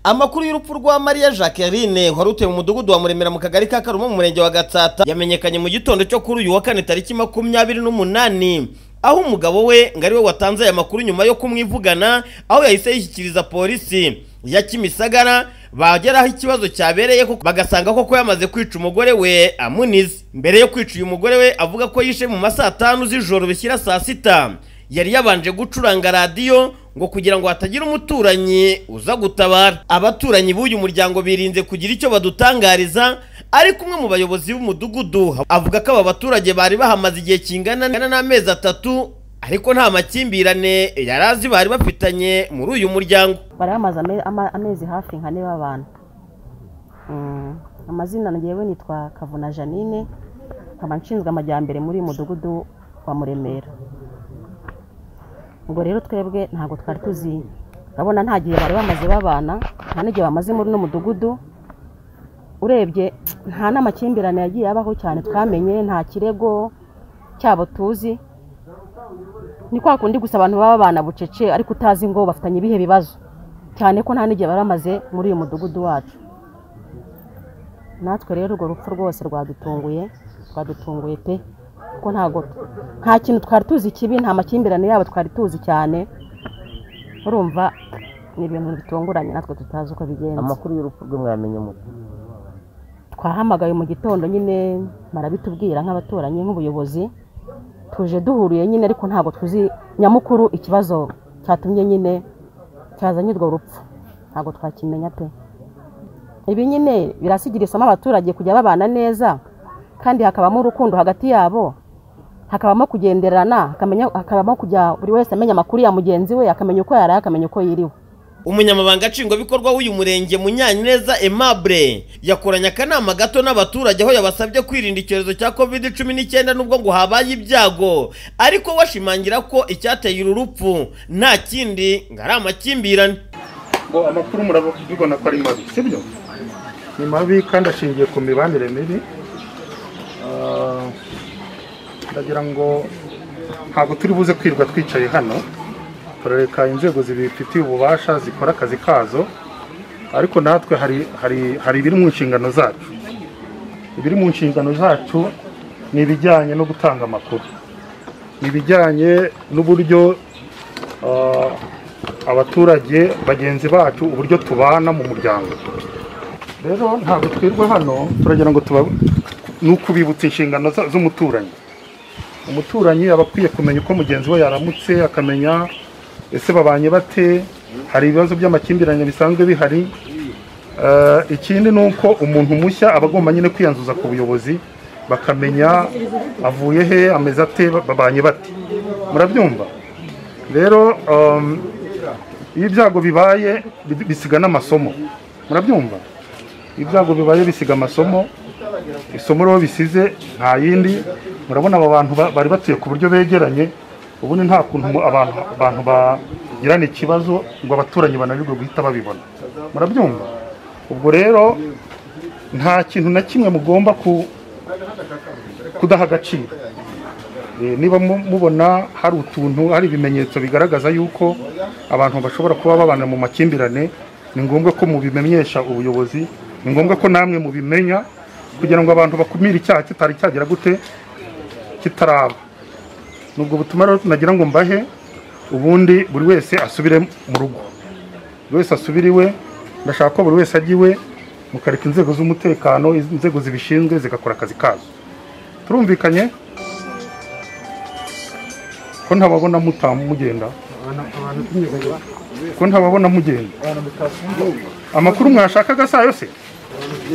amakuru y'urupfu rwa Maria Jacqueline wari utuye mu mudugudu wa Muremera mu kagari ka Karumo mu murenge wa Gatsata yamenyekanye mu gitondo cyo kuri uyu wa kane tariki makumyabiri n'umunani aho umugabo we ngo ariwe watanze aya makuru nyuma yo kumwivugana aho yahise yishyikiriza polisi ya Kimisagara bagera aho ikibazo cyabereye kuko bagasanga koko yamaze kwica umugore we amunize mbere yo kwica uyu mugore we avuga ko yishe mu masaa tanu z'ijoro bishyira saa sita yari yabanje gucuranga radiyo ngo kugira ngo hatagira umuturanyi uza gutabara abaturanyi b'uyu muryango birinze kugira icyo badutangariza ariko umwe mu bayobozi b'umudugudu avuga ko aba baturage bari bahamaze igihe kingana n'amezi atatu ariko nta makimbirane yari azi bari bafitanye muri uyu muryango bari bamaze ame- ama- amezi hafi nka ane babana Mm, amazina ngewe nitwa kavuna janine nkaba nshinzwe amajyambere muri uyu mudugudu wa muremera ubwo rero twebwe ntabwo twari tuzi urabona nta gihe bari bamaze babana nta n'igihe bamaze muri uno mudugudu urebye nta n'amakimbirane yagiye abaho cyane twamenye nta kirego cyabo tuzi ni kwa kundi gusa abantu baba babana bucece ariko utazi ngo bafitanye ibihe bibazo cyane ko nta n'igihe bari bamaze muri uyu mudugudu wacu natwe rero urwo rupfu rwose rwadutunguye rwadutunguye pe kuko ntabwo nta kintu twari tuzi kibi nta makimbirane yabo twari tuzi cyane urumva ni ibintu bitunguranye natwe tutazi uko bigenza amakuru y'urupfu rwe mwamenye mute twahamagaye mu gitondo nyine barabitubwira nk'abaturanyi nk'ubuyobozi tuje duhuriye nyine ariko ntabwo tuzi nyamukuru ikibazo cyatumye nyine cyazanye urwo rupfu ntabwo twakimenya pe ibi nyine birasigira isomo abaturage kujya babana neza kandi hakabamo urukundo hagati yabo hakabamo kugenderana hakamenya- hakabamo kujya buri wese amenya amakuru ya mugenzi we akamenya uko yaraye akamenya uko yiriwe umunyamabanga nshingwabikorwa w'uyu murenge munyaneza aimable yakoranye akanama gato n'abaturage aho yabasabye kwirinda icyorezo cya covid cumi n'icyenda n'ubwo ngo habaye ibyago ariko we ashimangira ko icyateye uru rupfu nta kindi ngo ari amakimbirane ngo amakuru murabibona ko ari mabi sibyo ni mabi kandi ashingiye ku mibanire mibi Ah, ndagira ngo ntabwo turi buze kwirirwa twicaye hano turareka inzego zibifitiye ububasha zikora akazi kazo ariko natwe hari hari hari ibiri mu nshingano zacu ibiri mu nshingano zacu ni ibijyanye no gutanga amakuru ni ibijyanye n'uburyo ah, abaturage bagenzi bacu uburyo tubana mu muryango rero ntabwo twirwa hano turagira ngo tuba ni ukubibutsa inshingano za- z'umuturanyi umuturanyi aba akwiye kumenya uko mugenzi we yaramutse akamenya ese babanye bate hari ibibazo by'amakimbirane bisanzwe bihari Eh, ikindi ni uko umuntu mushya aba agomba nyine kwiyanzuza ku buyobozi bakamenya avuye he ameze ate babanye bate murabyumva rero um, iyo ibyago bibaye bi- bisiga n'amasomo murabyumva ibyago bibaye bisiga amasomo isomo rero bisize nta yindi murabona aba bantu ba- bari batuye ku buryo begeranye ubundi nta kuntu mu- abantu abantu bagirana ikibazo ngo abaturanyi bananirwe guhita babibona murabyumva ubwo rero nta kintu na kimwe mugomba ku kudaha agaciro Eh, niba mu- mubona hari utuntu hari ibimenyetso bigaragaza yuko abantu bashobora kuba babana mu makimbirane ni ngombwa ko mubimenyesha ubuyobozi ni ngombwa ko namwe mubimenya kugira ngo abantu bakumire icyaha kitari cyagera gute kitaraba ni ubwo butumwa rero nagira ngo mbahe ubundi buri wese asubire mu rugo buri wese asubire iwe ndashaka ko buri wese ajya iwe mukareka inzego z'umutekano inzego zibishinzwe zigakora akazi kazo turumvikanye ko ntababona mutamu mugenda ko ntababona mugenda amakuru mwashakaga saa yose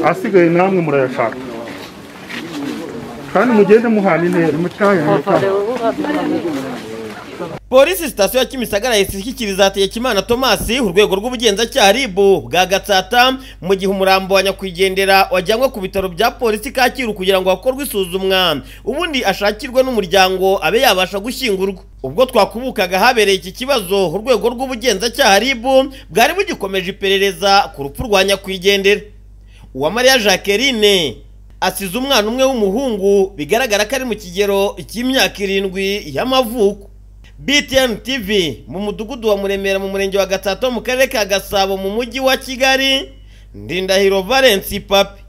asigaye namwe murayashaka kandi mugende muhana intera mutahe mutahe polisi sitasiyo ya kimisagara yahise ishyikiriza hategekimana tomasi urwego rw'ubugenzacyaha rib bwa gatsata mu gihe umurambo wa nyakwigendera wajyanwe ku bitaro bya polisi kacyiru kugira ngo hakorwe isuzumwa ubundi ashakirwe n'umuryango abe yabasha gushyingurwa ubwo twakubukaga habereye iki kibazo urwego rw'ubugenzacyaha rib bwari bugikomeje iperereza ku rupfu rwa nyakwigendera uwamariya jacqueline asize umwana umwe w'umuhungu bigaragara ko ari mu kigero cy'imyaka irindwi y'amavuko btn tv mu mudugudu wa muremera mu murenge wa gatsata ho mu karere ka gasabo mu mujyi wa kigali ndindahiro valence papi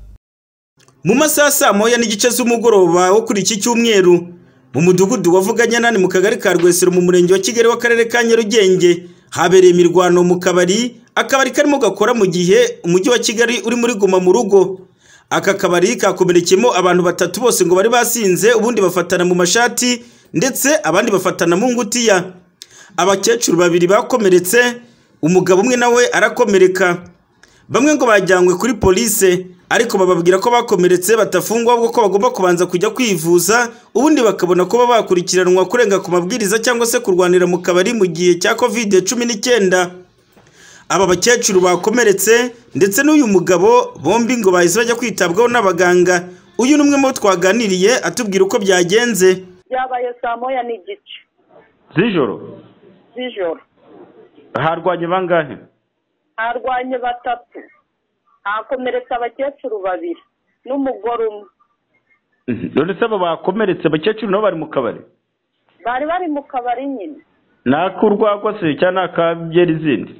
mu masaha saa moya n'igice z'umugoroba wo kuri iki cyumweru mu mudugudu wa Vuganyanani mu kagari ka Rwesero mu murenge wa Kigali w'akarere ka Nyarugenge habereye imirwano mu kabari akabari karimo gakora mu gihe umujyi wa Kigali uri muri guma mu rugo aka kabari kakomerekeyemo abantu batatu bose ngo bari basinze ubundi bafatana mu mashati ndetse abandi bafatana mu ngutiya abakecuru babiri bakomeretse umugabo umwe nawe arakomereka bamwe ngo bajyanywe kuri polise ariko bababwira ko bakomeretse batafungwa ahubwo ko bagomba kubanza kujya kwivuza ubundi bakabona kuba bakurikiranwa kurenga ku mabwiriza cyangwa se kurwanira mu kabari mu gihe cya kovide cumi n'icyenda aba bakecuru bakomeretse ndetse n'uyu mugabo bombi ngo bahise bajya kwitabwaho n'abaganga uyu ni umwe mu bo twaganiriye atubwira uko byagenze byabaye saa moya n'igice z'ijoro z'ijoro harwanye bangahe harwanye batatu hakomeretse abakecuru babiri n'umugore umwe none se abo bakomeretse abakecuru nabo bari mu kabari bari bari mu kabari nyine ni ak'urwagwa se cyangwa ni akabyeri izindi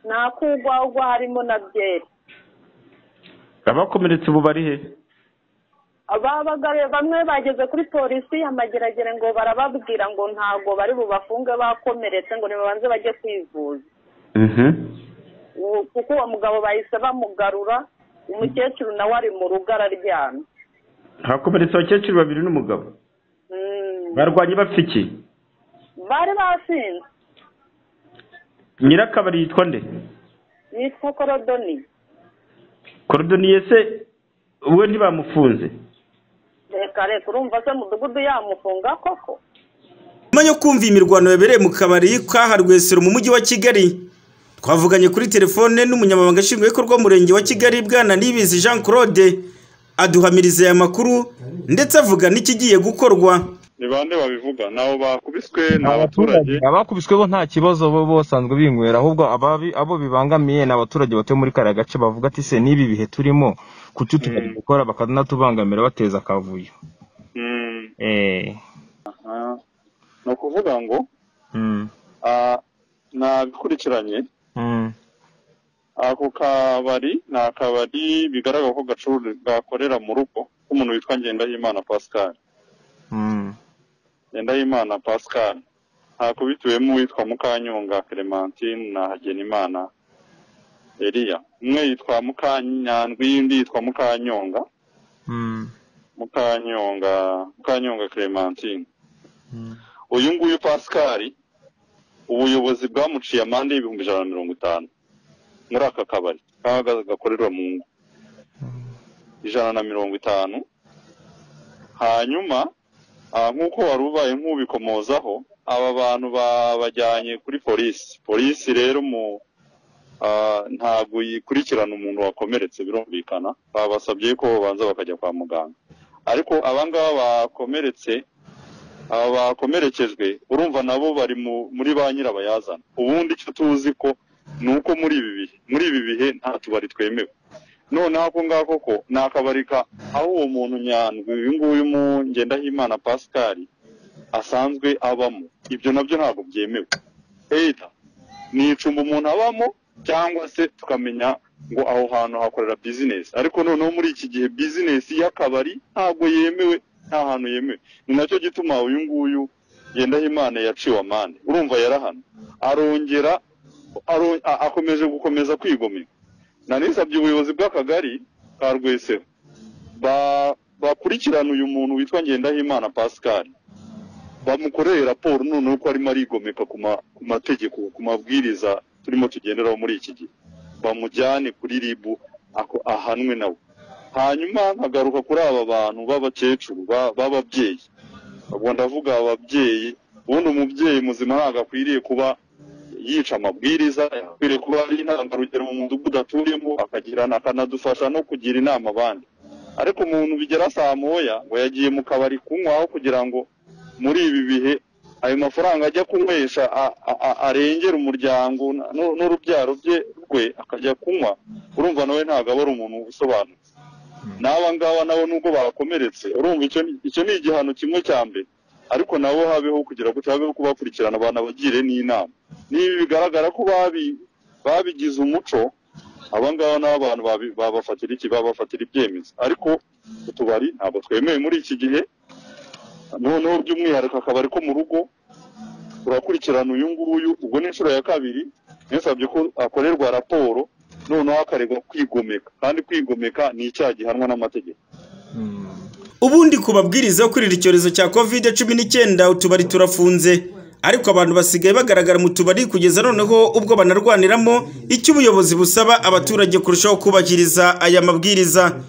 ni akugwagwa harimo na byeri abakomeretse ubu bari he ababagaruye bamwe bageze kuri polisi amageragere ngo barababwira ngo ntabwo bari bubafunge bakomeretse ngo nibabanze bajye kwivuza Mhm. Uwo- kuko uwo mugabo bahise bamugarura umukecuru nawe ari mu rugo araryamye hakomeretse abakecuru babiri n'umugabo Mm, barwanye bafite iki bari basinze nyirakabari yitwa nde yitwa korodoni korodoniye se we ntibamufunze reka reka urumva se mudugudu yamufunga koko nyuma yo kumva imirwano yabereye mu kabari ka Rwesero mu mujyi wa Kigali twavuganye kuri telefone n'umunyamabanga nshingwabikorwa w'umurenge wa Kigali bwana Nibizi Jean Claude aduhamiriza aya makuru ndetse avuga n'ikigiye gukorwa ni bande babivuga nabo bakubiswe ni abaturage abakubiswe bo nta kibazo bo bosanzwe binywera ahubwo ababi abo bibangamiye ni abaturage batuye muri kariya gace bavuga ati se n'ibi bihe turimo kuki tukajya gukora bakanatubangamira bateza akavuyo Mm, eh aha. ni ukuvuga ngo mm. ah, nabikurikiranye mm. ako kabari ni akabari bigaragara ko gacuru- gakorera mu rugo k'umuntu witwa ngendahimana pascal mm. ngendahimana pascal hakubitiwemo uwitwa mukanyonga clementine na hagenimana eliya umwe yitwa mukanyandwi undi yitwa mukanyonga mm. mukanyonga mukanyonga clementine mm. uyu nguyu pascal ubuyobozi bwamuciye amande y'ibihumbi ijana na mirongo itanu muri aka kabari kaba gakorerwa mu ngo ijana na mirongo itanu hanyuma ah, nk'uko wari ubaye nk'ubikomozaho aba bantu babajyanye kuri polisi polisi rero mu ah, ntabwo yikurikirana umuntu wakomeretse birumvikana babasabye ko babanza bakajya kwa muganga ariko abangaba bakomeretse aba bakomerekejwe urumva nabo bari mu- muri ba nyirabayazana ubundi icyo tuzi ko ni uko muri ibi bihe muri ibi bihe nta tubari twemewe noneho ako ngako ko ni akabari ka aho uwo muntu nyandwi uyu nguyu mu ngendahimana pascal asanzwe abamo ibyo nabyo ntabwo byemewe leta ni icumbi umuntu abamo cyangwa se tukamenya ngo aho hantu hakorera bizinesi ariko noneho muri iki gihe bizinesi y'akabari ntabwo yemewe nta hantu yemewe ni nacyo gituma uyu nguyu ngendahimana yaciwe amande urumva yarahana arongera aro- a- akomeje gukomeza kwigomeka nanisabye ubuyobozi bw'akagari ka rwesero ba- bakurikirana uyu muntu witwa ngendahimana pascal bamukoreye raporo noneho ko arimo arigomeka ku ma- ku mategeko ku mabwiriza turimo tugenderaho muri iki gihe bamujyane kuri ribu ako- ahanwe nawe hanyuma nkagaruka kuri aba bantu b'abakecuru ba- b'ababyeyi ubwo ndavuga ababyeyi ubundi umubyeyi muzima ntabwo akwiriye kuba yica amabwiriza akwiriye kuba ari intangarugero mu mudugudu atuyemo akagirana akanadufasha no kugira inama abandi ariko umuntu bigera saa moya ngo yagiye mu kabari kunywaho kugira ngo muri ibi bihe ayo mafaranga ajya kunywesha a- a- a- arengera umuryango n- n- n'urubyaro bye rwe akajya kunywa urumva nawe ntabwo aba ari umuntu usobanutse n'aba ngaba nabo nubwo bakomeretse urumva icyo ni- icyo ni igihano kimwe cya mbere ariko nabo habeho kugira gutya habeho kubakurikirana abantu abagire n'inama niba bigaragara ko babi- babigize umuco aba ngaba ni abantu babi- babafatira iki babafatira ibyemezo ariko utubari ntabwo twemewe muri iki gihe noneho by'umwihariko akabari ko mu rugo turakurikirana uyu nguyu ubwo ni inshuro ya kabiri yasabye ko akorerwa raporo noneho akaregwa kwigomeka kandi kwigomeka ni icyaha gihanwa n'amategeko ubundi ku babwiriza yo kwirinda icyorezo cya covid cumi n'icyenda utubari turafunze ariko abantu basigaye bagaragara mu tubari kugeza noneho ubwo banarwaniramo icyo ubuyobozi busaba abaturage kurushaho kubahiriza aya mabwiriza